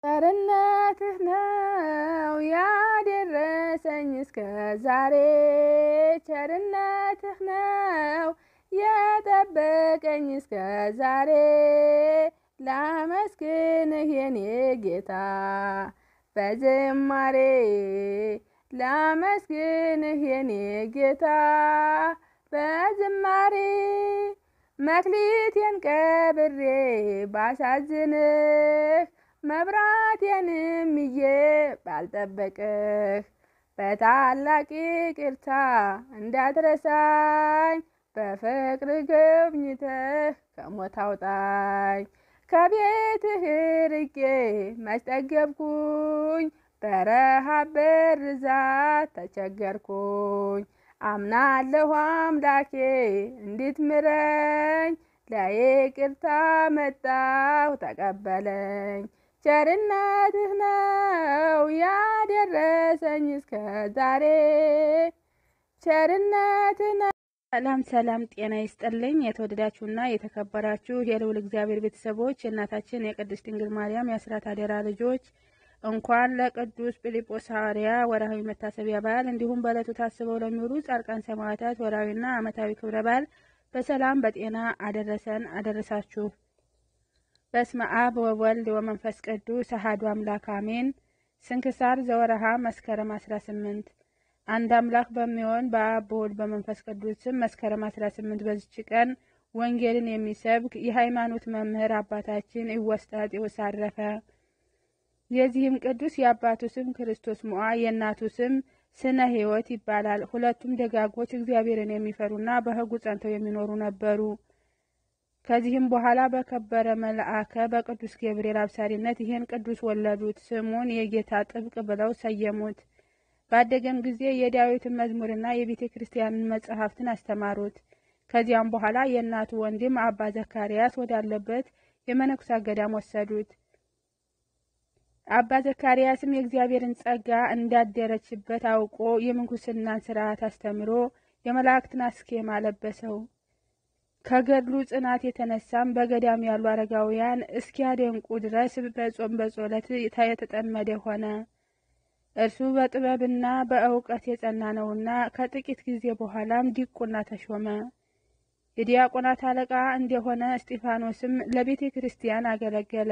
ቸርነትህ ነው ያደረሰኝ እስከ ዛሬ ቸርነትህ ነው የጠበቀኝ እስከ ዛሬ ላመስግንህ የኔ ጌታ በዝማሬ ላመስግንህ የኔ ጌታ በዝማሬ መክሊቴን ቀብሬ ባሳዝንህ መብራቴንም ይዤ ባልጠበቅህ በታላቅ ይቅርታ እንዳትረሳኝ በፍቅር ጎብኝተህ ከሞት አውጣኝ። ከቤትህ ርቄ መች ጠገብኩኝ፣ በረሃብ በርዛት ተቸገርኩኝ። አምናለሁ አምላኬ እንድትምረኝ፣ ለይቅርታ መጣሁ ተቀበለኝ። ቸርነትህ ነው ያደረሰኝ እስከ ዛሬ ቸርነትህ ነው። ሰላም ሰላም፣ ጤና ይስጥልኝ። የተወደዳችሁና የተከበራችሁ የልዑል እግዚአብሔር ቤተሰቦች የእናታችን የቅድስት ድንግል ማርያም የአስራት አደራ ልጆች እንኳን ለቅዱስ ጲልጶስ ሐዋርያ ወርሃዊ መታሰቢያ በዓል እንዲሁም በዕለቱ ታስበው ለሚውሉ ጻድቃን ሰማዕታት ወርሃዊና ዓመታዊ ክብረ በዓል በሰላም በጤና አደረሰን አደረሳችሁ። በስመ አብ ወወልድ ወመንፈስ ቅዱስ አሐዱ አምላክ አሜን። ስንክሳር ዘወርሃ መስከረም 18 አንድ አምላክ በሚሆን በአብ በወልድ በመንፈስ ቅዱስ ስም መስከረም 18 በዚች ቀን ወንጌልን የሚሰብክ የሃይማኖት መምህር አባታችን ኢወስጣቴዎስ አረፈ። የዚህም ቅዱስ የአባቱ ስም ክርስቶስ ሞዓ የእናቱ ስም ስነ ሕይወት ይባላል። ሁለቱም ደጋጎች እግዚአብሔርን የሚፈሩና በሕጉ ጸንተው የሚኖሩ ነበሩ። ከዚህም በኋላ በከበረ መልአከ በቅዱስ ገብርኤል አብሳሪነት ይህን ቅዱስ ወለዱት። ስሙን የጌታ ጥብቅ ብለው ሰየሙት። ባደገም ጊዜ የዳዊትን መዝሙርና የቤተ ክርስቲያንን መጽሐፍትን አስተማሩት። ከዚያም በኋላ የእናቱ ወንድም አባ ዘካርያስ ወዳለበት የመነኩሳት ገዳም ወሰዱት። አባ ዘካርያስም የእግዚአብሔርን ጸጋ እንዳደረችበት አውቆ የምንኩስናን ስርዓት አስተምሮ የመላእክትን አስኬማ ለበሰው። ከገድሉ ጽናት የተነሳም በገዳም ያሉ አረጋውያን እስኪያደንቁ ድረስ በጾም በጸሎት የተጠመደ ሆነ። እርሱ በጥበብና በእውቀት የጸና ነውና ከጥቂት ጊዜ በኋላም ዲቁና ተሾመ። የዲያቆናት አለቃ እንደሆነ እስጢፋኖስም ለቤተ ክርስቲያን አገለገለ።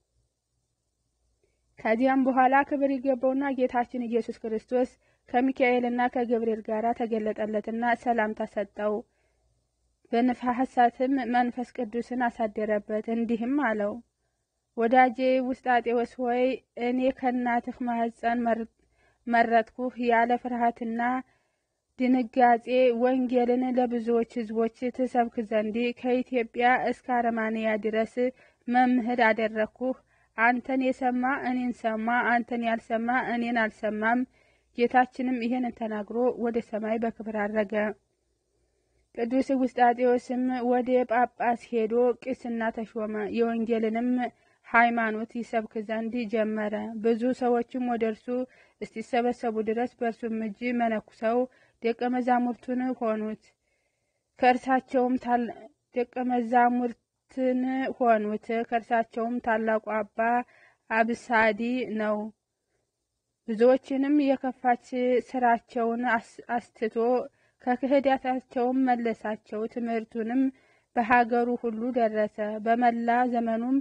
ከዚያም በኋላ ክብር ይገባውና ጌታችን ኢየሱስ ክርስቶስ ከሚካኤልና ከገብርኤል ጋር ተገለጠለትና ሰላምታ ሰጠው። በነፋሳትም መንፈስ ቅዱስን አሳደረበት። እንዲህም አለው ወዳጄ ውስጣጤዎስ ሆይ እኔ ከእናትህ ማኅፀን መረጥኩህ። ያለ ፍርሃትና ድንጋጼ ወንጌልን ለብዙዎች ሕዝቦች ትሰብክ ዘንድ ከኢትዮጵያ እስከ አረማንያ ድረስ መምህር አደረግኩህ። አንተን የሰማ እኔን ሰማ፣ አንተን ያልሰማ እኔን አልሰማም። ጌታችንም ይህን ተናግሮ ወደ ሰማይ በክብር አረገ። ቅዱስ ውስጣጤዎስም ወደ ጳጳስ ሄዶ ቄስና ተሾመ። የወንጌልንም ሃይማኖት ይሰብክ ዘንድ ጀመረ። ብዙ ሰዎችም ወደ እርሱ እስቲሰበሰቡ ድረስ በእርሱም እጅ መነኩሰው ደቀ መዛሙርቱን ሆኑት። ከእርሳቸውም ደቀ መዛሙርትን ሆኑት። ከእርሳቸውም ታላቁ አባ አብሳዲ ነው። ብዙዎችንም የከፋች ስራቸውን አስትቶ ከክህዳታቸውም መለሳቸው። ትምህርቱንም በሀገሩ ሁሉ ደረሰ። በመላ ዘመኑም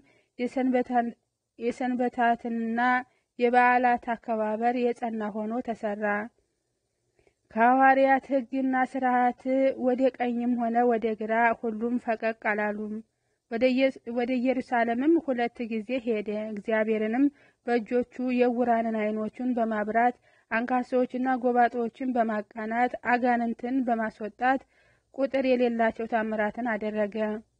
የሰንበታትና የበዓላት አከባበር የጸና ሆኖ ተሰራ። ከሐዋርያት ሕግና ስርዓት ወደ ቀኝም ሆነ ወደ ግራ ሁሉም ፈቀቅ አላሉም። ወደ ኢየሩሳሌምም ሁለት ጊዜ ሄደ። እግዚአብሔርንም በእጆቹ የዕውራንን ዓይኖቹን በማብራት አንካሶችና ጎባጦችን በማቃናት አጋንንትን በማስወጣት ቁጥር የሌላቸው ታምራትን አደረገ።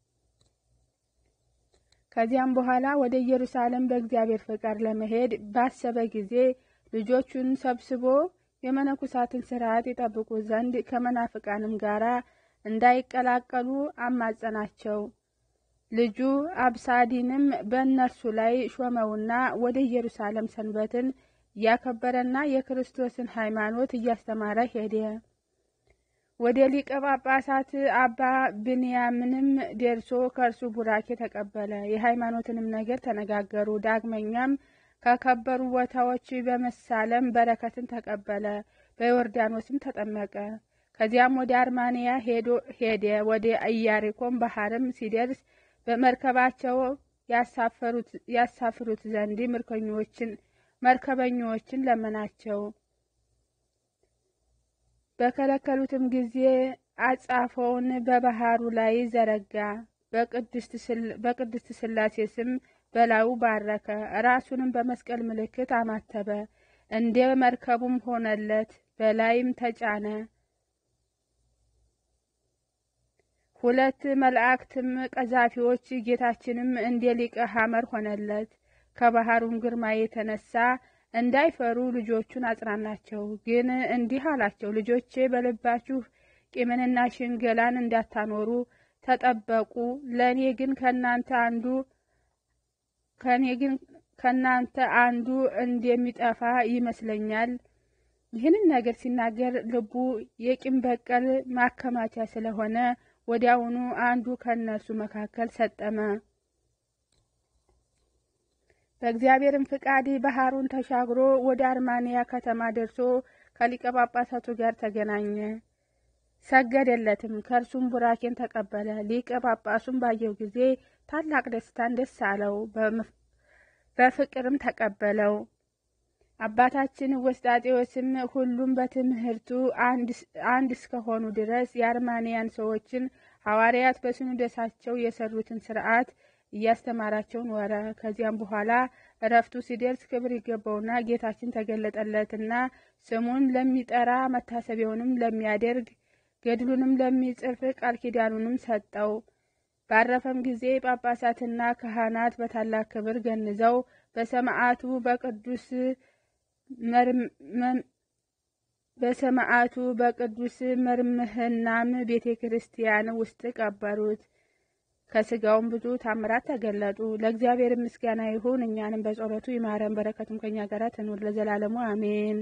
ከዚያም በኋላ ወደ ኢየሩሳሌም በእግዚአብሔር ፈቃድ ለመሄድ ባሰበ ጊዜ ልጆቹን ሰብስቦ የመነኩሳትን ስርዓት ይጠብቁ ዘንድ ከመናፍቃንም ጋር እንዳይቀላቀሉ አማጸናቸው። ልጁ አብሳዲንም በእነርሱ ላይ ሾመውና ወደ ኢየሩሳሌም ሰንበትን እያከበረና የክርስቶስን ሃይማኖት እያስተማረ ሄደ። ወደ ሊቀ ጳጳሳት አባ ብንያምንም ደርሶ ከእርሱ ቡራኬ ተቀበለ። የሃይማኖትንም ነገር ተነጋገሩ። ዳግመኛም ከከበሩ ቦታዎች በመሳለም በረከትን ተቀበለ። በዮርዳኖስም ተጠመቀ። ከዚያም ወደ አርማንያ ሄደ። ወደ ኢያሪኮም ባህርም ሲደርስ በመርከባቸው ያሳፍሩት ዘንድ ምርኮኞችን መርከበኞችን ለመናቸው። በከለከሉትም ጊዜ አጻፎውን በባህሩ ላይ ዘረጋ። በቅድስት ሥላሴ ስም በላዩ ባረከ። ራሱንም በመስቀል ምልክት አማተበ። እንደ መርከቡም ሆነለት። በላይም ተጫነ። ሁለት መላእክትም ቀዛፊዎች ጌታችንም እንደ ሊቀ ሐመር ሆነለት። ከባህሩም ግርማ የተነሳ እንዳይፈሩ ልጆቹን አጽናናቸው። ግን እንዲህ አላቸው፣ ልጆቼ በልባችሁ ቂምንና ሽንገላን እንዳታኖሩ ተጠበቁ። ለእኔ ግን ከእናንተ አንዱ ከእኔ ግን ከእናንተ አንዱ እንደሚጠፋ ይመስለኛል። ይህንን ነገር ሲናገር ልቡ የቂም በቀል ማከማቻ ስለሆነ ወዲያውኑ አንዱ ከእነርሱ መካከል ሰጠመ። በእግዚአብሔርም ፍቃድ ባህሩን ተሻግሮ ወደ አርማንያ ከተማ ደርሶ ከሊቀ ጳጳሳቱ ጋር ተገናኘ። ሰገደለትም፣ ከእርሱም ቡራኬን ተቀበለ። ሊቀ ጳጳሱም ባየው ጊዜ ታላቅ ደስታን ደስ አለው፣ በፍቅርም ተቀበለው። አባታችን ወስጣጤዎስም ሁሉም በትምህርቱ አንድ እስከሆኑ ድረስ የአርማንያን ሰዎችን ሐዋርያት በሲኖዶሳቸው የሰሩትን ስርዓት እያስተማራቸው ኖረ። ከዚያም በኋላ እረፍቱ ሲደርስ ክብር ይገባውና ጌታችን ተገለጠለትና ስሙን ለሚጠራ መታሰቢያውንም ለሚያደርግ ገድሉንም ለሚጽፍ ቃል ኪዳኑንም ሰጠው። ባረፈም ጊዜ ጳጳሳትና ካህናት በታላቅ ክብር ገንዘው በሰማዕቱ በቅዱስ በሰማዕቱ በቅዱስ መርምህናም ቤተ ክርስቲያን ውስጥ ቀበሩት። ከስጋውም ብዙ ታምራት ተገለጡ። ለእግዚአብሔር ምስጋና ይሁን፣ እኛንም በጸሎቱ ይማረን፣ በረከቱም ከኛ ጋር ትኑር ለዘላለሙ አሜን።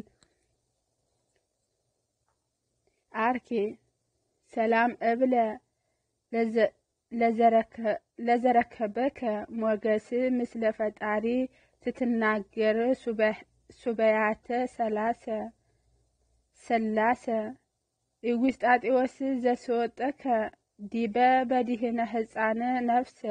አርኬ ሰላም እብለ ለዘረከበከ ሞገስ ምስለ ፈጣሪ ስትናገር ሱበያተ ሰላሰ ሰላሰ ኢውስጣጤዎስ ዘስወጠከ ዲበ በዲህነ ህፃነ ነፍሰ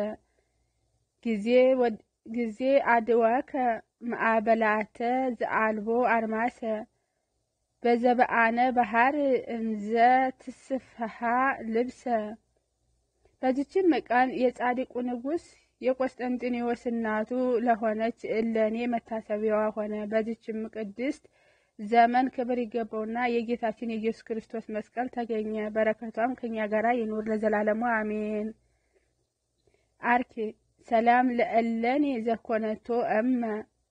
ጊዜ አድወከ ማዕበላተ ዘአልቦ አርማሰ በዘበአነ ባህር እንዘ ትስፈሃ ልብሰ። በዚችም ቀን የጻድቁ ንጉሥ የቆስጠንጢኔዎስ እናቱ ለሆነች እለኔ መታሰቢያዋ ሆነ። በዚችም ቅድስት ዘመን ክብር ይገባውና የጌታችን የኢየሱስ ክርስቶስ መስቀል ተገኘ። በረከቷም ከኛ ጋራ ይኑር ለዘላለሙ አሜን። አርኬ ሰላም ለእለኔ ዘኮነቶ እመ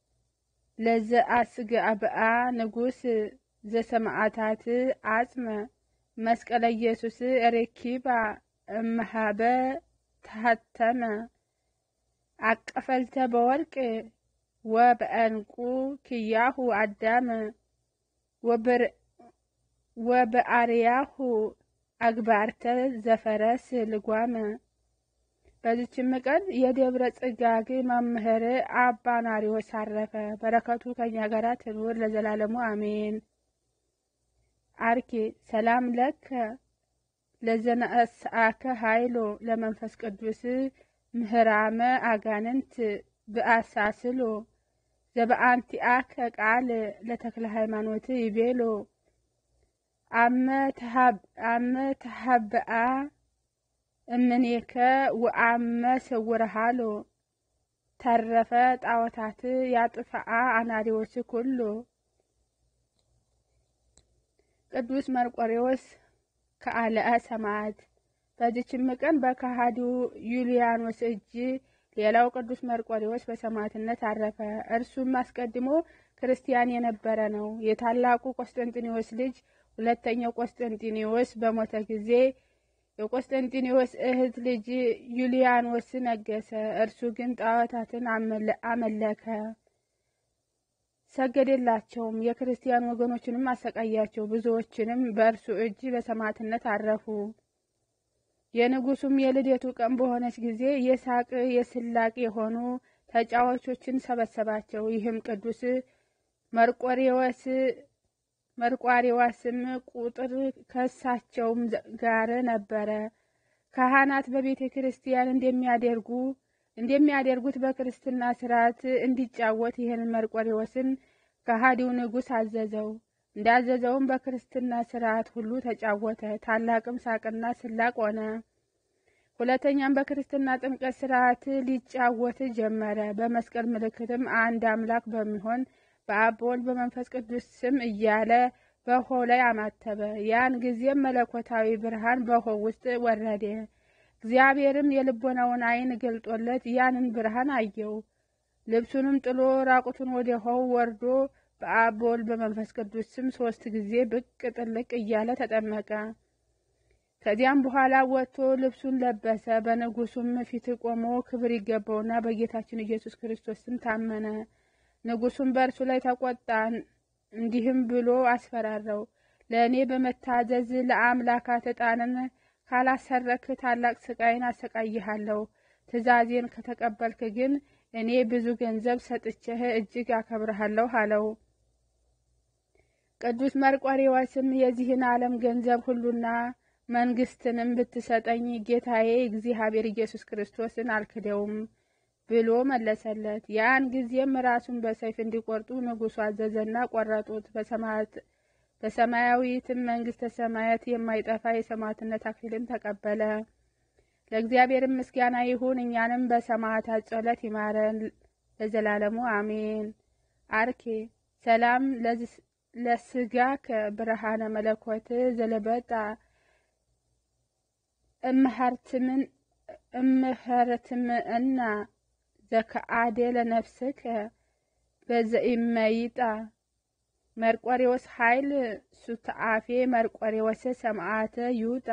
ለዘአስጋብአ ንጉሥ ዘሰማዕታት አጽመ መስቀለ ኢየሱስ ሬኪባ እመሃበ ተሃተመ አቀፈልተ በወርቅ ወበዕንቁ ክያሁ አዳመ ወበአርያሁ አግባርተ ዘፈረስ ልጓመ። በዚችም ቀን የደብረ ጽጋግ መምህር አባ ናሪዎስ አረፈ። በረከቱ ከኛ ጋራ ትኑር ለዘላለሙ አሜን። አርኬ ሰላም ለከ ለዘነአስአከ ኃይሎ ለመንፈስ ቅዱስ ምህራመ አጋንንት ብአሳስሎ ዘበአንቲአከ ቃል ለተክለ ሃይማኖት ይቤሎ አመ ተሃብአ እምኔከ ወአመ ስውርሃሎ ተረፈ ጣዖታት ያጥፍአ አናሪዎስ ኩሎ ቅዱስ መርቆሬዎስ ከአልአ ሰማዕት። በዚችም ቀን በከሃዲው ዩልያኖስ እጅ ሌላው ቅዱስ መርቆሬዎስ በሰማዕትነት አረፈ። እርሱም አስቀድሞ ክርስቲያን የነበረ ነው። የታላቁ ቆስጠንጢኔዎስ ልጅ ሁለተኛው ቆስጠንጢኔዎስ በሞተ ጊዜ የቆስጠንጢኔዎስ እህት ልጅ ዩልያኖስ ነገሰ። እርሱ ግን ጣዖታትን አመለከ፣ ሰገደላቸውም። የክርስቲያን ወገኖችንም አሰቃያቸው። ብዙዎችንም በእርሱ እጅ በሰማዕትነት አረፉ። የንጉሱም የልደቱ ቀን በሆነች ጊዜ የሳቅ የስላቅ የሆኑ ተጫዋቾችን ሰበሰባቸው። ይህም ቅዱስ መርቆሬዎስ መርቋሬዎስም ቁጥር ከእሳቸውም ጋር ነበረ። ካህናት በቤተ ክርስቲያን እንደሚያደርጉ እንደሚያደርጉት በክርስትና ስርዓት እንዲጫወት ይህንን መርቆሬዎስን ከሃዲው ንጉሥ አዘዘው። እንዳዘዘውም በክርስትና ስርዓት ሁሉ ተጫወተ። ታላቅም ሳቅና ስላቅ ሆነ። ሁለተኛም በክርስትና ጥምቀት ስርዓት ሊጫወት ጀመረ። በመስቀል ምልክትም አንድ አምላክ በሚሆን በአብ በወልድ በመንፈስ ቅዱስ ስም እያለ በውኃው ላይ አማተበ። ያን ጊዜም መለኮታዊ ብርሃን በውኃው ውስጥ ወረደ። እግዚአብሔርም የልቦናውን ዓይን ገልጦለት ያንን ብርሃን አየው። ልብሱንም ጥሎ ራቁቱን ወደ ውኃው ወርዶ በአብ በወልድ በመንፈስ ቅዱስ ስም ሶስት ጊዜ ብቅ ጥልቅ እያለ ተጠመቀ። ከዚያም በኋላ ወጥቶ ልብሱን ለበሰ። በንጉሱም ፊት ቆሞ ክብር ይገባውና በጌታችን ኢየሱስ ክርስቶስ ስም ታመነ። ንጉሱም በእርሱ ላይ ተቆጣ፣ እንዲህም ብሎ አስፈራራው። ለእኔ በመታዘዝ ለአምላካት ዕጣንን ካላሰረክ ታላቅ ስቃይን አሰቃይሃለሁ። ትእዛዜን ከተቀበልክ ግን እኔ ብዙ ገንዘብ ሰጥቼህ እጅግ አከብርሃለሁ አለው። ቅዱስ መርቆሬዎስም የዚህን ዓለም ገንዘብ ሁሉና መንግስትንም ብትሰጠኝ ጌታዬ እግዚአብሔር ኢየሱስ ክርስቶስን አልክደውም ብሎ መለሰለት። ያን ጊዜም ራሱን በሰይፍ እንዲቆርጡ ንጉሡ አዘዘና ቆረጡት። በሰማያዊትም መንግስተ ሰማያት የማይጠፋ የሰማዕትነት አክሊልን ተቀበለ። ለእግዚአብሔርም ምስጋና ይሁን፣ እኛንም በሰማዕታት ጸሎት ይማረን ለዘላለሙ አሜን። አርኬ ሰላም ለስጋ ከብርሃነ መለኮት ዘለበጣ እምሃርትምን እምህርትምእና ዘከአደ ለነፍስከ በዘኢመይጣ መርቆሬዎስ ኃይል ሱተአፌ መርቆሬዎስ ሰማዕተ ይውጣ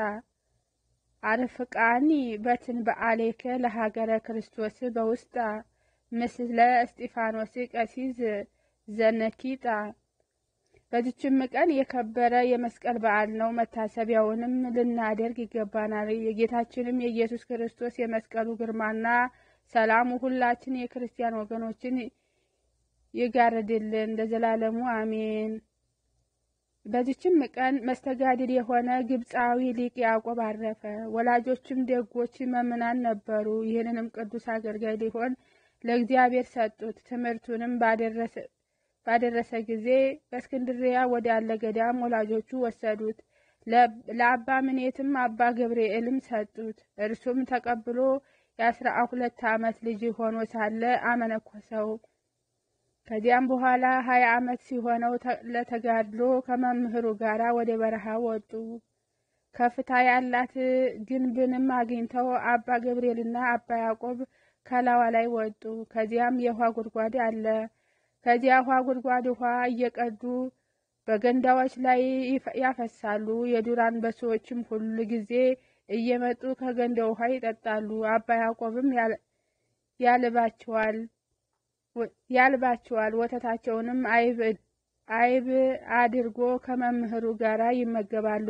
አርፍቃኒ በትን በአሌከ ለሀገረ ክርስቶስ በውስጣ ምስለ እስጢፋኖስ ቀሲስ ዘነኪጣ። በዚችም ቀን የከበረ የመስቀል በዓል ነው። መታሰቢያውንም ልናደርግ ይገባናል። የጌታችንም የኢየሱስ ክርስቶስ የመስቀሉ ግርማና ሰላሙ ሁላችን የክርስቲያን ወገኖችን ይጋርድልን ለዘላለሙ አሜን። በዚችም ቀን መስተጋድል የሆነ ግብፃዊ ሊቅ ያዕቆብ አረፈ። ወላጆችም ደጎች መምናን ነበሩ። ይህንንም ቅዱስ አገልጋይ ሊሆን ለእግዚአብሔር ሰጡት። ትምህርቱንም ባደረሰ ጊዜ በእስክንድሪያ ወዳለ ገዳም ወላጆቹ ወሰዱት። ለአባ ምኔትም አባ ገብርኤልም ሰጡት። እርሱም ተቀብሎ የአስራ ሁለት ዓመት ልጅ ሆኖ ሳለ አመነኮሰው። ከዚያም በኋላ ሀያ ዓመት ሲሆነው ለተጋድሎ ከመምህሩ ጋር ወደ በረሃ ወጡ። ከፍታ ያላት ግንብንም አግኝተው አባ ገብርኤልና አባ ያዕቆብ ከላዋ ላይ ወጡ። ከዚያም የውሃ ጉድጓድ አለ። ከዚያ ውሃ ጉድጓድ ውሃ እየቀዱ በገንዳዎች ላይ ያፈሳሉ። የዱር አንበሶችም ሁሉ ጊዜ እየመጡ ከገንዳ ውሃ ይጠጣሉ። አባ ያዕቆብም ያልባቸዋል ያልባቸዋል ወተታቸውንም አይብ አድርጎ ከመምህሩ ጋር ይመገባሉ።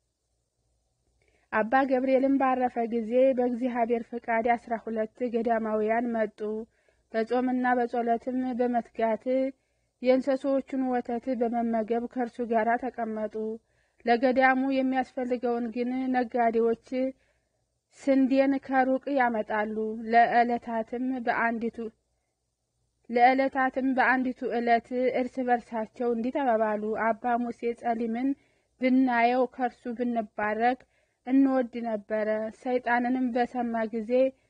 አባ ገብርኤልም ባረፈ ጊዜ በእግዚአብሔር ፍቃድ አስራ ሁለት ገዳማውያን መጡ። በጾምና በጸሎትም በመትጋት የእንስሶቹን ወተት በመመገብ ከእርሱ ጋር ተቀመጡ። ለገዳሙ የሚያስፈልገውን ግን ነጋዴዎች ስንዴን ከሩቅ ያመጣሉ። ለዕለታትም በአንዲቱ ለዕለታትም በአንዲቱ ዕለት እርስ በርሳቸው እንዲተባባሉ አባ ሙሴ ጸሊምን ብናየው ከእርሱ ብንባረክ እንወድ ነበረ። ሰይጣንንም በሰማ ጊዜ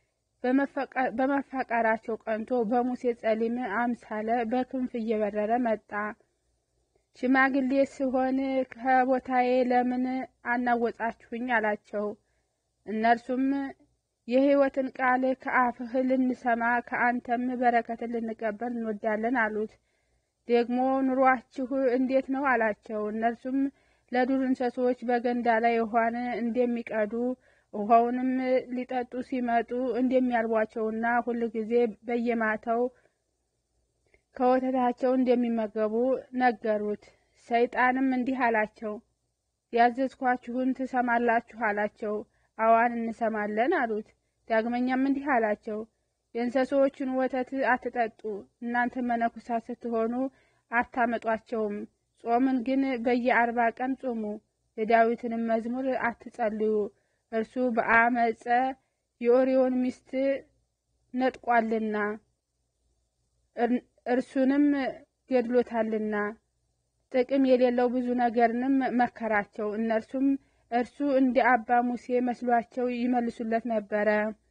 በመፈቀራቸው ቀንቶ በሙሴ ጸሊም አምሳለ በክንፍ እየበረረ መጣ። ሽማግሌ ስሆን ከቦታዬ ለምን አናወጣችሁኝ? አላቸው። እነርሱም የሕይወትን ቃል ከአፍህ ልንሰማ ከአንተም በረከትን ልንቀበል እንወዳለን አሉት። ደግሞ ኑሯችሁ እንዴት ነው? አላቸው። እነርሱም ለዱር እንስሶች በገንዳ ላይ ውኃን እንደሚቀዱ ውኃውንም ሊጠጡ ሲመጡ እንደሚያልቧቸውና ሁል ጊዜ በየማታው ከወተታቸው እንደሚመገቡ ነገሩት። ሰይጣንም እንዲህ አላቸው፣ ያዘዝኳችሁን ትሰማላችሁ አላቸው። አዋን እንሰማለን አሉት። ዳግመኛም እንዲህ አላቸው፣ የእንስሶችን ወተት አትጠጡ፣ እናንተ መነኩሳት ስትሆኑ አታመጧቸውም። ጾምን ግን በየአርባ ቀን ጾሙ። የዳዊትንም መዝሙር አትጸልዩ፣ እርሱ በአመፀ የኦሪዮን ሚስት ነጥቋልና እርሱንም ገድሎታልና። ጥቅም የሌለው ብዙ ነገርንም መከራቸው። እነርሱም እርሱ እንደ አባ ሙሴ መስሏቸው ይመልሱለት ነበረ።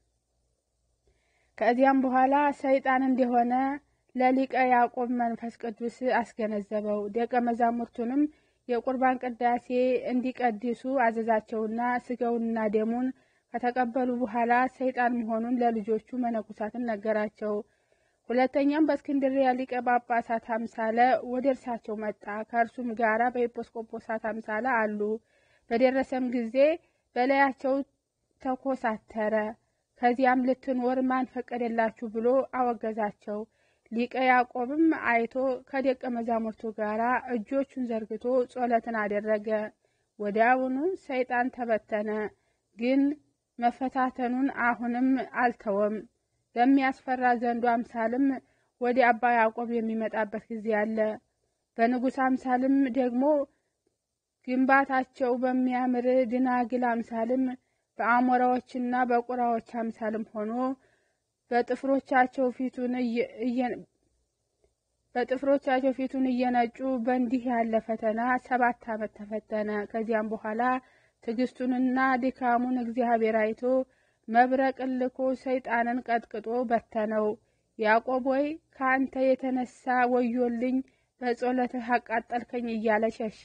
ከዚያም በኋላ ሰይጣን እንደሆነ ለሊቀ ያዕቆብ መንፈስ ቅዱስ አስገነዘበው። ደቀ መዛሙርቱንም የቁርባን ቅዳሴ እንዲቀድሱ አዘዛቸውና ስጋውንና ደሙን ከተቀበሉ በኋላ ሰይጣን መሆኑን ለልጆቹ መነኮሳትን ነገራቸው። ሁለተኛም በእስክንድርያ ሊቀ ጳጳሳት አምሳለ ወደ እርሳቸው መጣ። ከእርሱም ጋራ በኤጲስቆጶሳት አምሳለ አሉ። በደረሰም ጊዜ በላያቸው ተኮሳተረ። ከዚያም ልትኖር ማን ፈቀደላችሁ ብሎ አወገዛቸው። ሊቀ ያዕቆብም አይቶ ከደቀ መዛሙርቱ ጋር እጆቹን ዘርግቶ ጸሎትን አደረገ። ወዲያውኑ ሰይጣን ተበተነ። ግን መፈታተኑን አሁንም አልተወም። በሚያስፈራ ዘንዱ አምሳልም ወደ አባ ያዕቆብ የሚመጣበት ጊዜ አለ። በንጉሥ አምሳልም ደግሞ ግንባታቸው በሚያምር ድናግል አምሳልም በአሞራዎችና በቁራዎች አምሳልም ሆኖ በጥፍሮቻቸው ፊቱን በጥፍሮቻቸው ፊቱን እየነጩ በእንዲህ ያለ ፈተና ሰባት ዓመት ተፈተነ። ከዚያም በኋላ ትዕግስቱንና ድካሙን እግዚአብሔር አይቶ መብረቅን ልኮ ሰይጣንን ቀጥቅጦ በተነው። ያዕቆብ ሆይ ከአንተ የተነሳ ወዮልኝ፣ በጸሎትህ አቃጠልከኝ እያለ ሸሸ።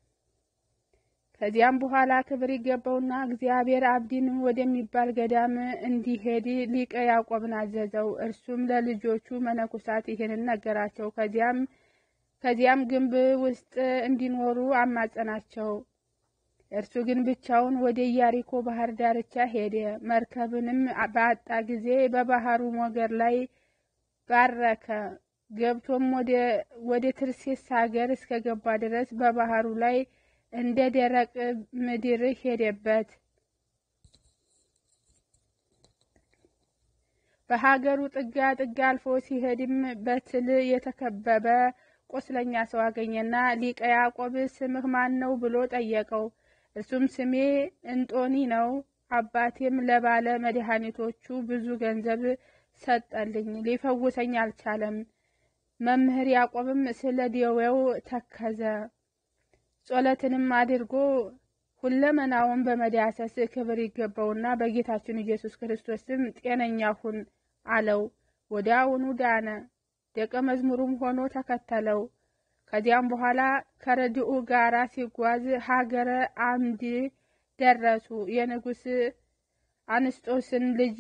ከዚያም በኋላ ክብር ይገባውና እግዚአብሔር አብዲን ወደሚባል ገዳም እንዲሄድ ሊቀ ያዕቆብን አዘዘው። እርሱም ለልጆቹ መነኮሳት ይህንን ነገራቸው። ከዚያም ከዚያም ግንብ ውስጥ እንዲኖሩ አማጸናቸው። እርሱ ግን ብቻውን ወደ ኢያሪኮ ባህር ዳርቻ ሄደ። መርከብንም በአጣ ጊዜ በባህሩ ሞገድ ላይ ባረከ። ገብቶም ወደ ትርሴስ ሀገር እስከገባ ድረስ በባህሩ ላይ እንደ ደረቅ ምድር ሄደበት። በሀገሩ ጥጋ ጥጋ አልፎ ሲሄድም በትል የተከበበ ቁስለኛ ሰው አገኘና ሊቀ ያዕቆብ ስምህ ማን ነው ብሎ ጠየቀው። እርሱም ስሜ እንጦኒ ነው፣ አባቴም ለባለ መድኃኒቶቹ ብዙ ገንዘብ ሰጠልኝ፣ ሊፈውሰኝ አልቻለም። መምህር ያዕቆብም ስለ ደዌው ተከዘ። ጸሎትንም አድርጎ ሁለመናውን በመዳሰስ ክብር ይገባውና በጌታችን ኢየሱስ ክርስቶስም ጤነኛ ሁን አለው። ወዲያውኑ ዳነ። ደቀ መዝሙሩም ሆኖ ተከተለው። ከዚያም በኋላ ከረድኡ ጋራ ሲጓዝ ሀገረ አምድ ደረሱ። የንጉሥ አንስጦስን ልጅ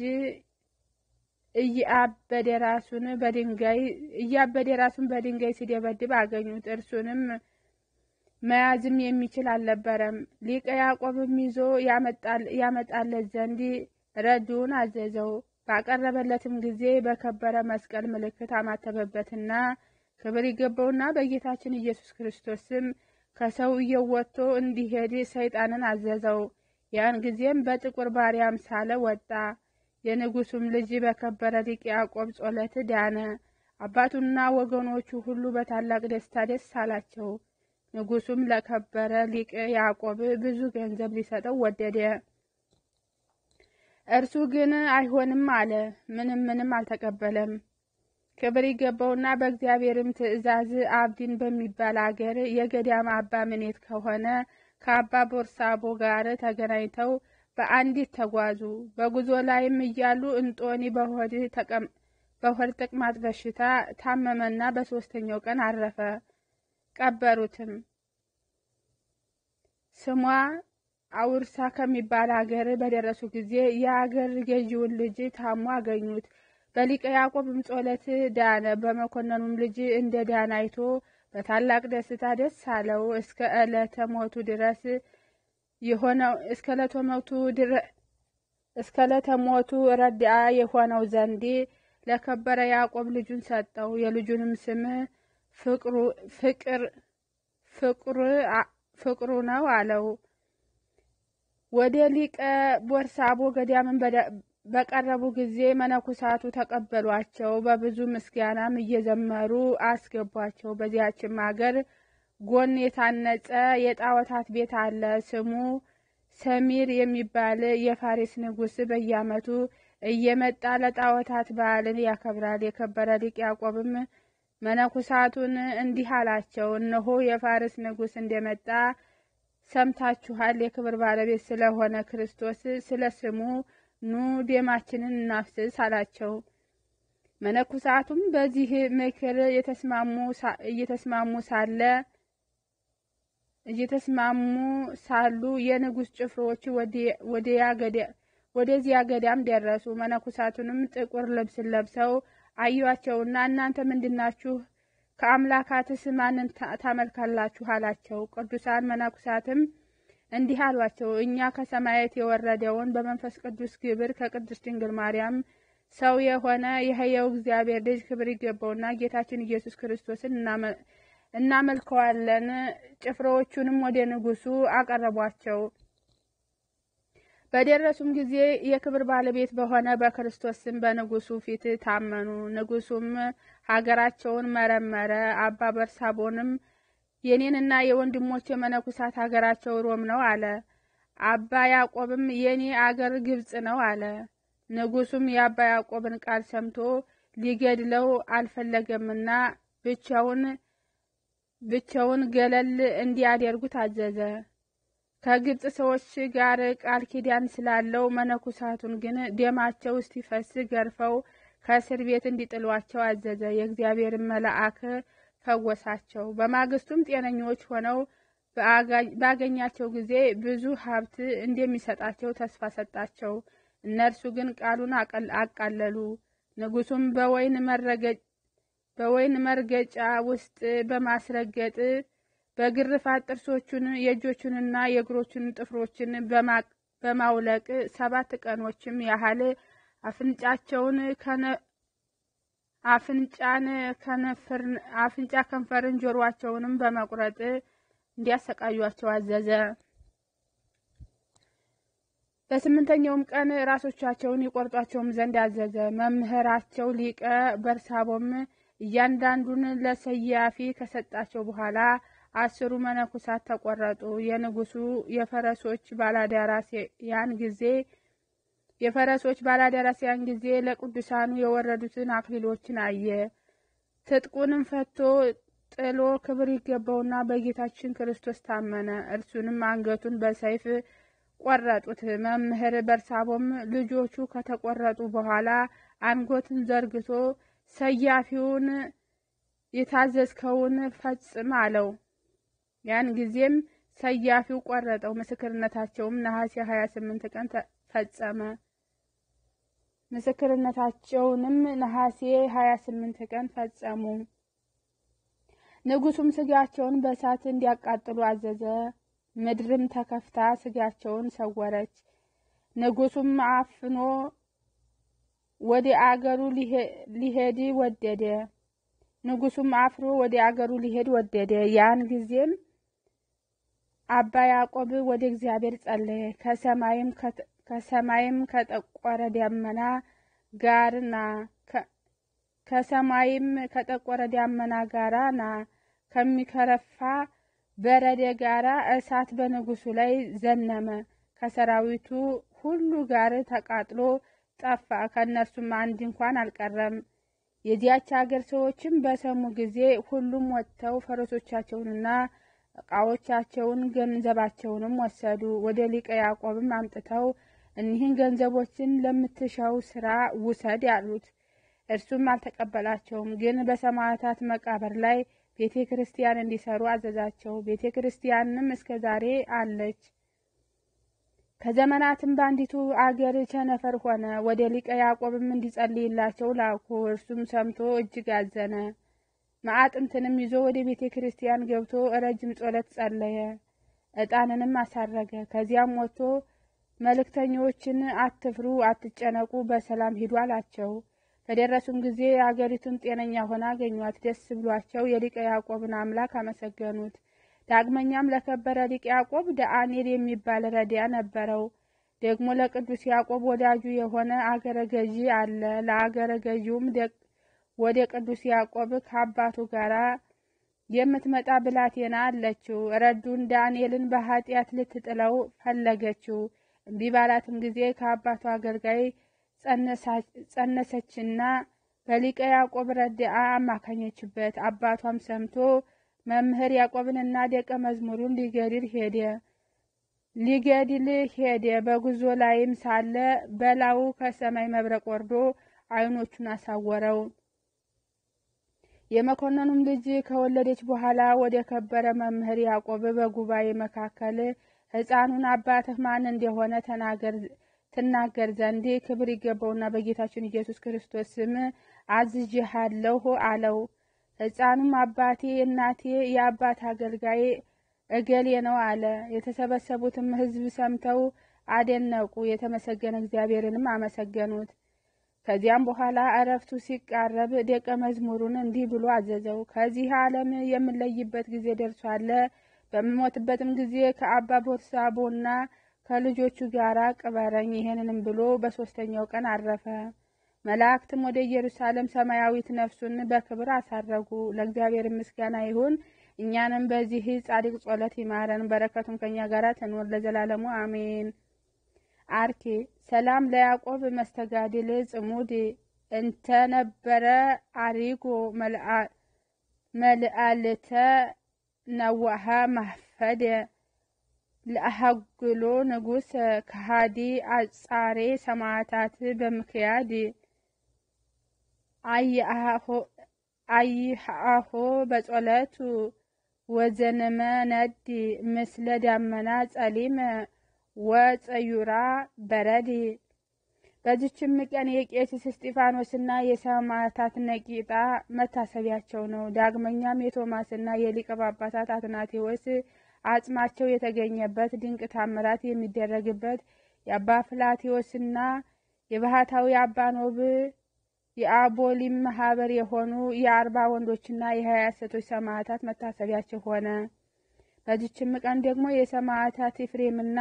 እያበደ ራሱን በድንጋይ እያበደ ራሱን በድንጋይ ሲደበድብ አገኙት። እርሱንም መያዝም የሚችል አልነበረም። ሊቀ ያዕቆብም ይዞ ያመጣለት ዘንድ ረድኡን አዘዘው። ባቀረበለትም ጊዜ በከበረ መስቀል ምልክት አማተበበትና ክብር ይገባውና በጌታችን ኢየሱስ ክርስቶስም ከሰውየው ወጥቶ እንዲሄድ ሰይጣንን አዘዘው። ያን ጊዜም በጥቁር ባሪያ አምሳለ ወጣ። የንጉሱም ልጅ በከበረ ሊቅ ያዕቆብ ጸሎት ዳነ። አባቱና ወገኖቹ ሁሉ በታላቅ ደስታ ደስ አላቸው። ንጉሱም ለከበረ ሊቅ ያዕቆብ ብዙ ገንዘብ ሊሰጠው ወደደ። እርሱ ግን አይሆንም አለ። ምንም ምንም አልተቀበለም። ክብር ይገባውና በእግዚአብሔርም ትእዛዝ አብዲን በሚባል አገር የገዳም አባ ምኔት ከሆነ ከአባ ቦርሳቦ ጋር ተገናኝተው በአንዲት ተጓዙ። በጉዞ ላይም እያሉ እንጦኒ በሆድ ተቅማጥ በሽታ ታመመና በሦስተኛው ቀን አረፈ። ቀበሩትም። ስሟ አውርሳ ከሚባል ሀገር በደረሱ ጊዜ የአገር ገዢውን ልጅ ታሞ አገኙት። በሊቀ ያዕቆብም ጸሎት ዳነ። በመኮንኑም ልጅ እንደ ዳነ አይቶ በታላቅ ደስታ ደስ አለው። እስከ ዕለተ ሞቱ ድረስ የሆነው እስከ ዕለተ ሞቱ እስከ ዕለተ ሞቱ ረድአ የሆነው ዘንድ ለከበረ ያዕቆብ ልጁን ሰጠው። የልጁንም ስም ፍቅር ፍቅሩ ነው አለው። ወደ ሊቀ ቦርሳቦ ገዳምን በቀረቡ ጊዜ መነኮሳቱ ተቀበሏቸው። በብዙ ምስጋናም እየዘመሩ አስገቧቸው። በዚያችም አገር ጎን የታነጸ የጣዖታት ቤት አለ። ስሙ ሰሚር የሚባል የፋሪስ ንጉሥ በየዓመቱ እየመጣ ለጣዖታት በዓልን ያከብራል። የከበረ ሊቅ ያዕቆብም መነኮሳቱን እንዲህ አላቸው፣ እነሆ የፋርስ ንጉሥ እንደመጣ ሰምታችኋል። የክብር ባለቤት ስለሆነ ክርስቶስ ስለ ስሙ ኑ ደማችንን እናፍስስ አላቸው። መነኮሳቱም በዚህ ምክር እየተስማሙ ሳለ እየተስማሙ ሳሉ የንጉሥ ጭፍሮች ወደዚያ ገዳም ደረሱ። መነኮሳቱንም ጥቁር ልብስን ለብሰው አዩአቸውና እናንተ ምንድናችሁ? ከአምላካትስ ማንን ታመልካላችሁ? አላቸው። ቅዱሳን መነኮሳትም እንዲህ አሏቸው፣ እኛ ከሰማያት የወረደውን በመንፈስ ቅዱስ ግብር ከቅድስት ድንግል ማርያም ሰው የሆነ የሕያው እግዚአብሔር ልጅ ክብር ይገባውና ጌታችን ኢየሱስ ክርስቶስን እናመልከዋለን። ጭፍሮዎቹንም ወደ ንጉሡ አቀረቧቸው። በደረሱም ጊዜ የክብር ባለቤት በሆነ በክርስቶስ ስም በንጉሡ ፊት ታመኑ። ንጉሡም ሀገራቸውን መረመረ። አባ በርሳቦንም የኔንና የወንድሞች የመነኩሳት ሀገራቸው ሮም ነው አለ። አባ ያዕቆብም የኔ አገር ግብጽ ነው አለ። ንጉሡም የአባ ያዕቆብን ቃል ሰምቶ ሊገድለው አልፈለገምና ብቻውን ብቻውን ገለል እንዲያደርጉት አዘዘ። ከግብጽ ሰዎች ጋር ቃል ኪዳን ስላለው መነኮሳቱን ግን ደማቸው እስቲፈስ ገርፈው ከእስር ቤት እንዲጥሏቸው አዘዘ። የእግዚአብሔርን መልአክ ፈወሳቸው። በማግስቱም ጤነኞች ሆነው ባገኛቸው ጊዜ ብዙ ሀብት እንደሚሰጣቸው ተስፋ ሰጣቸው። እነርሱ ግን ቃሉን አቃለሉ። ንጉሡም በወይን መርገጫ ውስጥ በማስረገጥ በግርፋት ጥርሶቹን የእጆቹንና የእግሮቹን ጥፍሮችን በማውለቅ ሰባት ቀኖችም ያህል አፍንጫቸውን አፍንጫን አፍንጫ ከንፈርን ጆሮአቸውንም በመቁረጥ እንዲያሰቃዩቸው አዘዘ። በስምንተኛውም ቀን ራሶቻቸውን ይቆርጧቸውም ዘንድ አዘዘ። መምህራቸው ሊቀ በርሳቦም እያንዳንዱን ለሰያፊ ከሰጣቸው በኋላ አስሩ መነኮሳት ተቆረጡ። የንጉሡ የፈረሶች ባላደራስ ያን ጊዜ የፈረሶች ባላደራስ ያን ጊዜ ለቅዱሳኑ የወረዱትን አክሊሎችን አየ። ትጥቁንም ፈቶ ጥሎ ክብር ይገባውና በጌታችን ክርስቶስ ታመነ። እርሱንም አንገቱን በሰይፍ ቆረጡት። መምህር በርሳቦም ልጆቹ ከተቆረጡ በኋላ አንጎትን ዘርግቶ ሰያፊውን የታዘዝከውን ፈጽም አለው። ያን ጊዜም ሰያፊው ቆረጠው። ምስክርነታቸውም ነሐሴ 28 ቀን ፈጸመ። ምስክርነታቸውንም ነሐሴ 28 ቀን ፈጸሙ። ንጉሡም ስጋቸውን በእሳት እንዲያቃጥሉ አዘዘ። ምድርም ተከፍታ ስጋቸውን ሰወረች። ንጉሡም አፍኖ ወደ አገሩ ሊሄድ ወደደ። ንጉሡም አፍሮ ወደ አገሩ ሊሄድ ወደደ። ያን ጊዜም አባ ያዕቆብ ወደ እግዚአብሔር ጸለየ። ከሰማይም ከጠቆረ ደመና ጋርና ከሰማይም ከጠቆረ ደመና ጋራ ና ከሚከረፋ በረደ ጋራ እሳት በንጉሡ ላይ ዘነመ። ከሰራዊቱ ሁሉ ጋር ተቃጥሎ ጠፋ። ከእነርሱም አንድ እንኳን አልቀረም። የዚያች አገር ሰዎችም በሰሙ ጊዜ ሁሉም ወጥተው ፈረሶቻቸውንና ዕቃዎቻቸውን ገንዘባቸውንም ወሰዱ። ወደ ሊቀ ያዕቆብም አምጥተው እኒህን ገንዘቦችን ለምትሻው ስራ ውሰድ ያሉት። እርሱም አልተቀበላቸውም። ግን በሰማዕታት መቃብር ላይ ቤተ ክርስቲያን እንዲሰሩ አዘዛቸው። ቤተ ክርስቲያንም እስከ ዛሬ አለች። ከዘመናትም በአንዲቱ አገር ቸነፈር ሆነ። ወደ ሊቀ ያዕቆብም እንዲጸልይላቸው ላኩ። እርሱም ሰምቶ እጅግ አዘነ። ማዕጥንትንም ይዞ ወደ ቤተ ክርስቲያን ገብቶ ረጅም ጸሎት ጸለየ። ዕጣንንም አሳረገ። ከዚያም ወጥቶ መልእክተኞችን አትፍሩ፣ አትጨነቁ፣ በሰላም ሂዱ አላቸው። በደረሱም ጊዜ አገሪቱን ጤነኛ ሆና አገኟት። ደስ ብሏቸው የሊቀ ያዕቆብን አምላክ አመሰገኑት። ዳግመኛም ለከበረ ሊቅ ያዕቆብ ዳንኤል የሚባል ረዲያ ነበረው። ደግሞ ለቅዱስ ያዕቆብ ወዳጁ የሆነ አገረ ገዢ አለ። ለአገረ ገዢውም ወደ ቅዱስ ያዕቆብ ከአባቱ ጋር የምትመጣ ብላቴና አለችው። ረዱን ዳንኤልን በኃጢአት ልትጥለው ፈለገችው። እምቢ ባላትም ጊዜ ከአባቱ አገልጋይ ጸነሰችና በሊቀ ያዕቆብ ረድአ አማካኘችበት። አባቷም ሰምቶ መምህር ያዕቆብንና ደቀ መዝሙሩን ሊገድል ሄደ ሊገድል ሄደ። በጉዞ ላይም ሳለ በላዩ ከሰማይ መብረቅ ወርዶ ዓይኖቹን አሳወረው። የመኮንኑም ልጅ ከወለደች በኋላ ወደ ከበረ መምህር ያዕቆብ በጉባኤ መካከል ሕፃኑን አባትህ ማን እንደሆነ ተናገር ትናገር ዘንድ ክብር ይገባውና በጌታችን ኢየሱስ ክርስቶስ ስም አዝዤሃለሁ አለው። ሕፃኑም አባቴ እናቴ የአባት አገልጋይ እገሌ ነው አለ። የተሰበሰቡትም ሕዝብ ሰምተው አደነቁ፣ የተመሰገነ እግዚአብሔርንም አመሰገኑት። ከዚያም በኋላ እረፍቱ ሲቃረብ ደቀ መዝሙሩን እንዲህ ብሎ አዘዘው። ከዚህ ዓለም የምለይበት ጊዜ ደርሷል። በምሞትበትም ጊዜ ከአባ ቦርሳቦና ከልጆቹ ጋር ቅበረኝ። ይህንንም ብሎ በሦስተኛው ቀን አረፈ። መላእክትም ወደ ኢየሩሳሌም ሰማያዊት ነፍሱን በክብር አሳረጉ። ለእግዚአብሔር ምስጋና ይሁን። እኛንም በዚህ ጻድቅ ጸሎት ይማረን፣ በረከቱም ከእኛ ጋር ትኑር ለዘላለሙ አሜን። አርኬ ሰላም ለያዕቆብ መስተጋድል ጽሙድ እንተነበረ አሪጎ መልአልተ ነዋሃ ማህፈደ ለአሃጉሎ ንጉሥ ከሃዲ አጻሬ ሰማዕታት በምክያድ አይሃሆ በጸሎቱ ወዘነመ ነዲ ምስለ ዳመና ጸሊም ወፀዩራ በረድ። በዚችም ቀን የቄስ እስጢፋኖስና የሰማዕታት ነቂጣ መታሰቢያቸው ነው። ዳግመኛም የቶማስና የሊቀ ጳጳሳት አትናቴዎስ አጽማቸው የተገኘበት ድንቅ ታምራት የሚደረግበት የአባ ፍላቴዎስና የባህታዊ አባ ኖብ የአቦሊም ማህበር የሆኑ የአርባ ወንዶችና የሀያ ሴቶች ሰማዕታት መታሰቢያቸው ሆነ። በዚችም ቀን ደግሞ የሰማዕታት ኤፍሬምና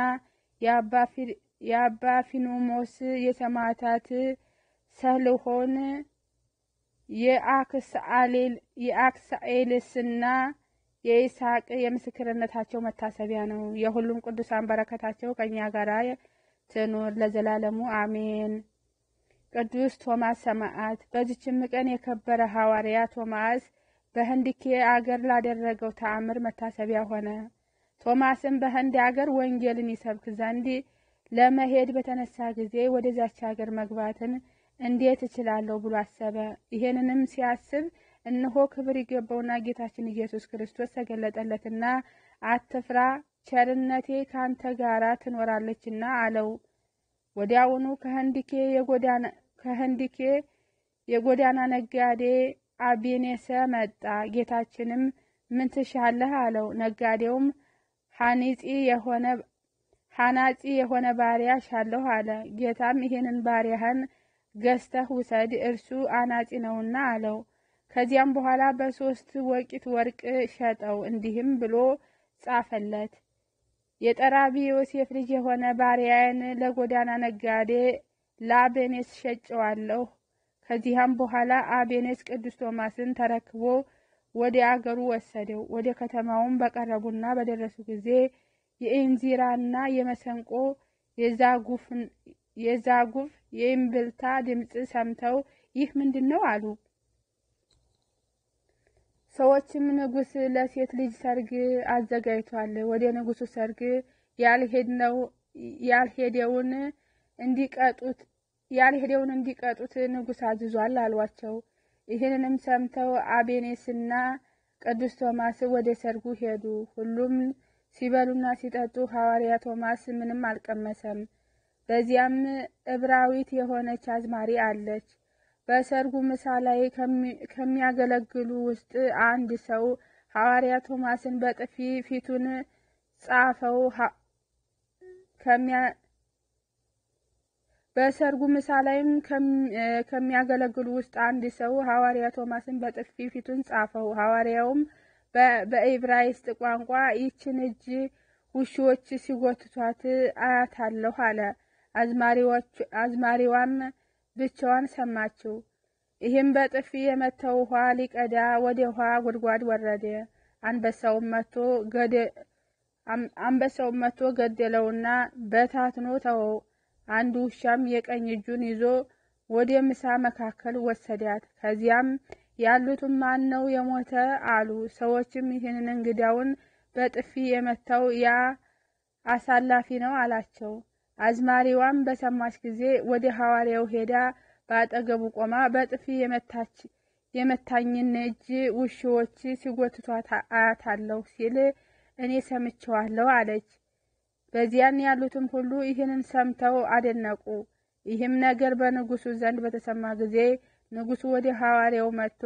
የአባ ፊኑሞስ የሰማዕታት ሰልሆን የአክሳኤልስና የይስሐቅ የምስክርነታቸው መታሰቢያ ነው። የሁሉም ቅዱሳን በረከታቸው ከእኛ ጋር ትኑር ለዘላለሙ አሜን። ቅዱስ ቶማስ ሰማዕት። በዚችም ቀን የከበረ ሐዋርያ ቶማስ በህንድኬ አገር ላደረገው ተአምር መታሰቢያ ሆነ። ቶማስም በህንድ አገር ወንጌልን ይሰብክ ዘንድ ለመሄድ በተነሳ ጊዜ ወደዛች ሀገር መግባትን እንዴት እችላለሁ ብሎ አሰበ። ይሄንንም ሲያስብ እነሆ ክብር ይገባውና ጌታችን ኢየሱስ ክርስቶስ ተገለጠለትና አትፍራ፣ ቸርነቴ ካንተ ጋራ ትኖራለችና አለው። ወዲያውኑ ከህንድኬ ከህንድኬ የጎዳና ነጋዴ አቤኔሰ መጣ። ጌታችንም ምን ትሻለህ አለው። ነጋዴውም ሐኒጺ የሆነ ሐናጺ የሆነ ባሪያ ሻለሁ አለ። ጌታም ይሄንን ባሪያህን ገዝተህ ውሰድ፣ እርሱ አናጺ ነውና አለው። ከዚያም በኋላ በሶስት ወቂት ወርቅ ሸጠው፣ እንዲህም ብሎ ጻፈለት የጠራቢ ዮሴፍ ልጅ የሆነ ባሪያዬን ለጎዳና ነጋዴ ለአቤኔስ ሸጨዋለሁ። ከዚያም በኋላ አቤኔስ ቅዱስ ቶማስን ተረክቦ ወደ አገሩ ወሰደው። ወደ ከተማውም በቀረቡና በደረሱ ጊዜ የኢንዚራና የመሰንቆ የዛጉፍ የእምብልታ ድምፅ ሰምተው ይህ ምንድን ነው አሉ። ሰዎችም ንጉሥ ለሴት ልጅ ሰርግ አዘጋጅቷል፣ ወደ ንጉሡ ሰርግ ያልሄደውን እንዲቀጡት ያልሄደውን እንዲቀጡት ንጉሥ አዝዟል አሏቸው። ይህንንም ሰምተው አቤኔስና ቅዱስ ቶማስ ወደ ሰርጉ ሄዱ። ሁሉም ሲበሉና ሲጠጡ ሐዋርያ ቶማስ ምንም አልቀመሰም። በዚያም ዕብራዊት የሆነች አዝማሪ አለች። በሰርጉ ምሳ ላይ ከሚያገለግሉ ውስጥ አንድ ሰው ሐዋርያ ቶማስን በጥፊ ፊቱን ጻፈው። በሰርጉ ምሳ ላይም ከሚያገለግሉ ውስጥ አንድ ሰው ሐዋርያ ቶማስን በጥፊ ፊቱን ጻፈው። ሐዋርያውም በዕብራይስጥ ቋንቋ ይችን እጅ ውሾች ሲጎትቷት አያታለሁ አለ። አዝማሪዋም ብቻዋን ሰማችው። ይህም በጥፊ የመታው ውሃ ሊቀዳ ወደ ውሃ ጉድጓድ ወረደ። አንበሳውም መጥቶ ገደለውና በታትኖ ተወው። አንድ ውሻም የቀኝ እጁን ይዞ ወደ ምሳ መካከል ወሰዳት። ከዚያም ያሉትም ማን ነው የሞተ አሉ። ሰዎችም ይህንን እንግዳውን በጥፊ የመታው ያ አሳላፊ ነው አላቸው። አዝማሪዋም በሰማች ጊዜ ወደ ሐዋርያው ሄዳ በአጠገቡ ቆማ በጥፊ የመታኝን እጅ ውሾች ሲጎትቷት አያታለሁ ሲል እኔ ሰምቸዋለሁ አለች። በዚያን ያሉትም ሁሉ ይህንን ሰምተው አደነቁ። ይህም ነገር በንጉሡ ዘንድ በተሰማ ጊዜ ንጉሡ ወደ ሐዋርያው መጥቶ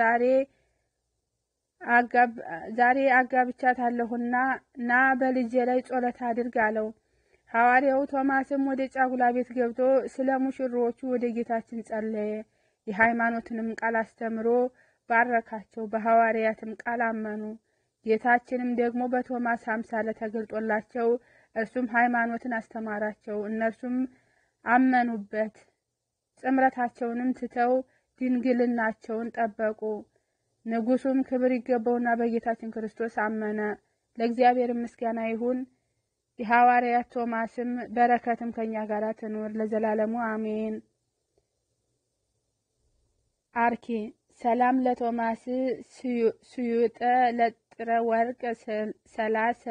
ዛሬ አጋብቻታለሁና ና በልጄ ላይ ጸሎት አድርግ አለው። ሐዋርያው ቶማስም ወደ ጫጉላ ቤት ገብቶ ስለ ሙሽሮቹ ወደ ጌታችን ጸለየ። የሃይማኖትንም ቃል አስተምሮ ባረካቸው። በሐዋርያትም ቃል አመኑ። ጌታችንም ደግሞ በቶማስ አምሳለ ተገልጦላቸው እርሱም ሃይማኖትን አስተማራቸው። እነርሱም አመኑበት። ጥምረታቸውንም ትተው ድንግልናቸውን ጠበቁ። ንጉሡም ክብር ይገባውና በጌታችን ክርስቶስ አመነ። ለእግዚአብሔር ምስጋና ይሁን። የሐዋርያት ቶማስም በረከትም ከኛ ጋር ትኑር ለዘላለሙ አሜን። አርኪ ሰላም ለቶማስ ስዩጠ ለጥረ ወርቅ ሰላሰ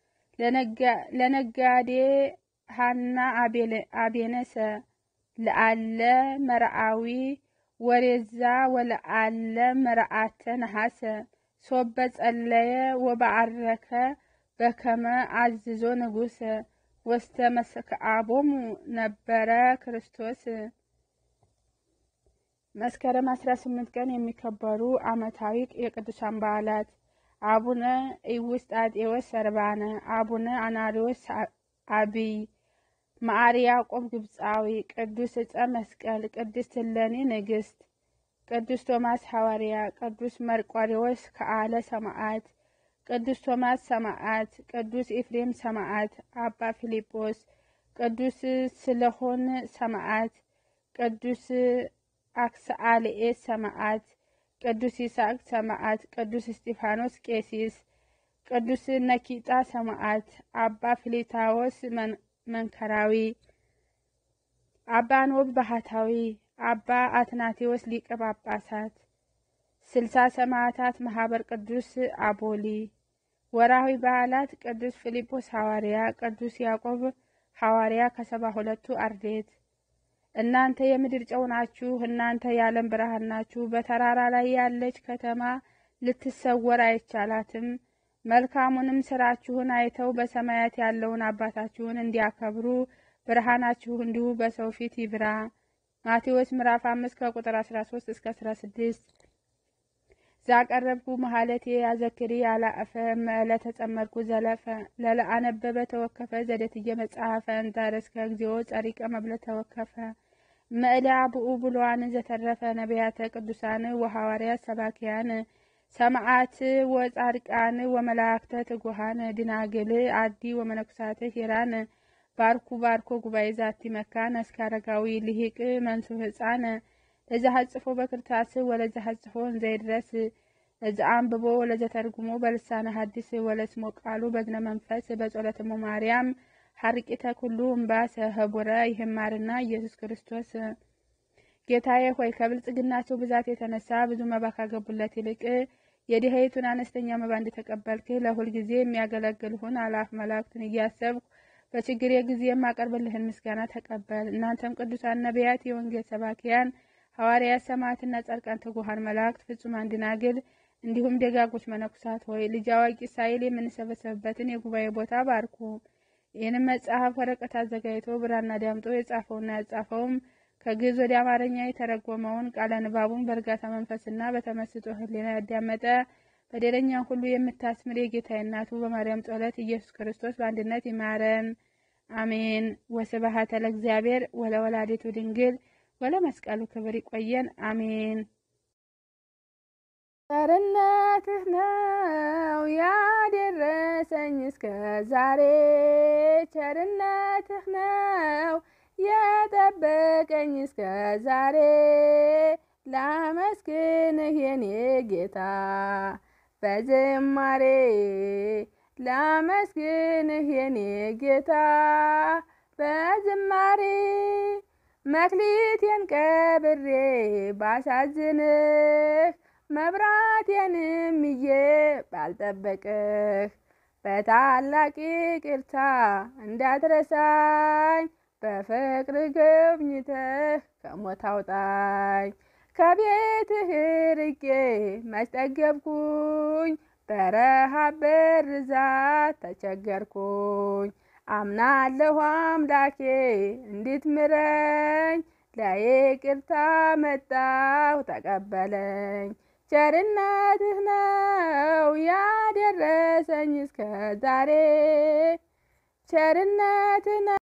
ለነጋዴ ሃና አቤነሰ ለአለ መርአዊ ወሬዛ ወለአለ መርአተ ነሐሰ ሶበ ጸለየ ወበዓረከ በከመ አዝዞ ንጉሰ ወስተ መስክዓቦሙ ነበረ ክርስቶስ። መስከረም 18 ቀን የሚከበሩ ዓመታዊ የቅዱሳን በዓላት አቡነ ኢውስጣቴዎስ ሰርባነ፣ አቡነ አናሪዎስ አብይ፣ መዓር ያዕቆብ ግብፃዊ፣ ቅዱስ ዕፀ መስቀል፣ ቅድስት እሌኒ ንግሥት፣ ቅዱስ ቶማስ ሐዋርያ፣ ቅዱስ መርቆሬዎስ ከአለ ሰማዕት፣ ቅዱስ ቶማስ ሰማዕት፣ ቅዱስ ኤፍሬም ሰማዕት፣ አባ ፊልጶስ፣ ቅዱስ ስለሆን ሰማዕት፣ ቅዱስ አክስአልኤስ ሰማዕት፣ ቅዱስ ይስሐቅ ሰማዕት፣ ቅዱስ እስጢፋኖስ ቄሲስ፣ ቅዱስ ነኪጣ ሰማዕት፣ አባ ፊሊታዎስ መንከራዊ፣ አባ ኖብ ባህታዊ፣ አባ አትናቴዎስ ሊቀ ጳጳሳት፣ ስልሳ ሰማዕታት ማህበር ቅዱስ አቦሊ። ወርሃዊ በዓላት ቅዱስ ፊልጶስ ሐዋርያ፣ ቅዱስ ያዕቆብ ሐዋርያ ከሰባ ሁለቱ አርድእት። እናንተ የምድር ጨው ናችሁ፣ እናንተ የዓለም ብርሃን ናችሁ። በተራራ ላይ ያለች ከተማ ልትሰወር አይቻላትም። መልካሙንም ስራችሁን አይተው በሰማያት ያለውን አባታችሁን እንዲያከብሩ ብርሃናችሁ እንዲሁ በሰው ፊት ይብራ። ማቴዎስ ምዕራፍ አምስት ከቁጥር አስራ ሶስት እስከ አስራ ስድስት ዛቀረብኩ መሀለቴ ያዘክሪ ያላእፈ መእለ ተጸመድኩ ዘለፈ ለለአነበበ ተወከፈ ዘደትየ መጽሐፈ እንታረስከ እግዚኦ ጸሪቀ መብለ ተወከፈ መእለ አብኡ ብሉዓን ዘተረፈ ነቢያተ ቅዱሳን ወሐዋርያት ሰባኪያን ሰማዓት ወጻድቃን ወመላእክተ ትጉሃን ድናግል አዲ ወመነኩሳት ሂራን ባርኩ ባርኮ ጉባኤ ዛቲ መካን እስከ አረጋዊ ልሂቅ መንሱ ህፃን እዛ ሀጽፎ በክርታስ ወለዛ ሀጽፎ እንዘይድረስ እዛ አንብቦ ወለዘ ተርጉሞ በልሳነ ሐዲስ ወለስሞ ቃሉ በዝነ መንፈስ በጸሎትሙ ማርያም ሀርቂተ ኩሉ እምባሰ ህቡረ ይህማርና ኢየሱስ ክርስቶስ ጌታዬ ሆይ ከብልጽግናቸው ብዛት የተነሳ ብዙ መባ ካገቡለት ይልቅ የድሀይቱን አነስተኛ መባ እንደተቀበልክ ለሁል ጊዜ የሚያገለግልሁን አላፍ መላእክትን እያሰብኩ በችግሬ ጊዜ የማቀርብልህን ምስጋና ተቀበል። እናንተም ቅዱሳን ነቢያት፣ የወንጌል ሰባኪያን ሐዋርያት፣ ሰማዕትና ጻድቃን፣ ትጉሃን መላእክት፣ ፍጹማን ደናግል እንዲሁም ደጋጎች መነኩሳት ሆይ ልጅ አዋቂ ሳይል የምንሰበሰብበትን የጉባኤ ቦታ ባርኩ። ይህንም መጽሐፍ ወረቀት አዘጋጅቶ ብራና ዳምጦ የጻፈውና ያጻፈውም ከግዕዝ ወደ አማርኛ የተረጎመውን ቃለ ንባቡን በእርጋታ መንፈስና በተመስጦ ሕሊና ያዳመጠ በደለኛን ሁሉ የምታስምር የጌታዬ እናቱ በማርያም ጸሎት ኢየሱስ ክርስቶስ በአንድነት ይማረን፣ አሜን። ወስብሐት ለእግዚአብሔር ወለወላዲቱ ድንግል ወለመስቀሉ ክብር። ይቆየን፣ አሜን። ቸርነትህ ነው ያደረሰኝ እስከ ዛሬ፣ ቸርነትህ ነው የጠበቀኝ እስከ ዛሬ ላመስግንህ የኔ ጌታ በዝማሬ ላመስግንህ የኔ ጌታ በዝማሬ መክሊቴን ቀብሬ ባሳዝንህ መብራቴንም ይዤ ባልጠበቅህ በታላቅ ይቅርታ እንዳትረሳኝ በፍቅር ጎብኝተህ ከሞት አውጣኝ። ከቤትህ ርቄ መች ጠገብኩኝ፣ በረሃብ በርዛት ተቸገርኩኝ። አምናለሁ አምላኬ እንድትምረኝ፣ ለይቅርታ መጣሁ ተቀበለኝ። ቸርነትህ ነው ያደረሰኝ እስከ ዛሬ ቸርነትህ ነው